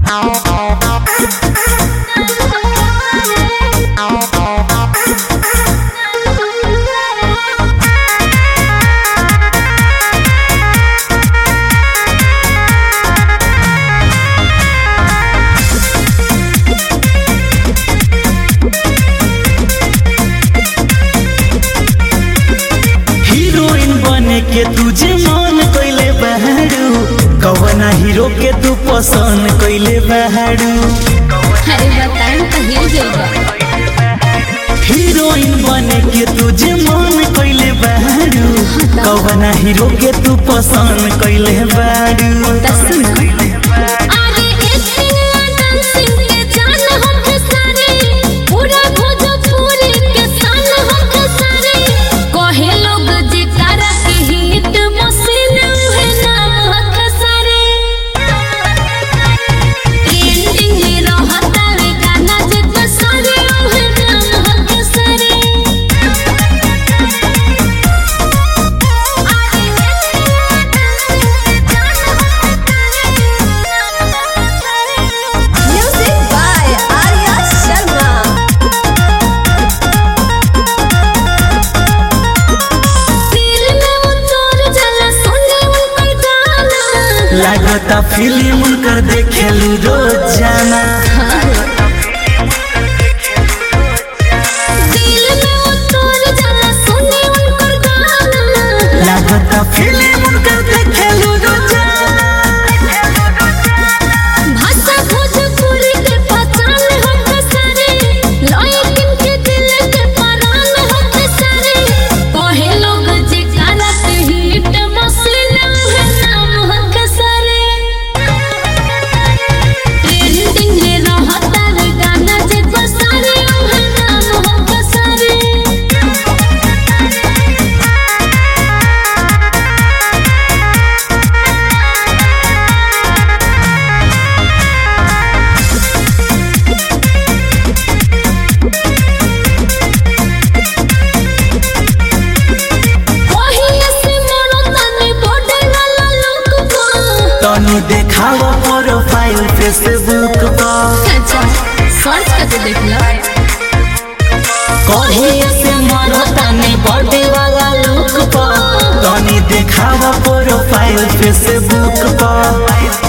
Heroine बने के तुझे मन कइले बहारू कवना हीरो के तू पसंद कइले बहारू अरे बताएं तो हिल गई हीरोइन बने के तुझे मन कइले बहारू कवना हीरो के तू पसंद कइले बहारू अरे एक्टिंग और डांसिंग के जान हम सारे पूरा भोजपुरी के सान हम सारे कहे लोग जे तारा के हिट मशीन है नाम हक सारे ट्रेंडिंग में रहता रे गाना जे तो सारे है नाम हक सारे Music by Arya Sharma. दिल में उतर जाला सुने उनकर गाना लागता फिल्म कर देखेलू रोजाना दिल में उतर जाला सुने उनकर गाना लागता फिल्म कर देखेलू रोजाना भाषा भोजपुरी के पहचान हम सारे लॉयकिन के दिल के परान हम सारे कहे लोग जे गाना के हिट मशीन है नाम हम सारे ट्रेंडिंग में रहता रे गाना जे तो सारे है नाम हम सारे ओहिए से मोरो तनी बॉर्डर वाला लोग को तनु देखाव प्रोफाइल फेसबुक पर अच्छा सर्च करके देख लो कहीं से मरो तनी बर्थडे वाला लुक पर तनी देखाव प्रोफाइल फेसबुक पर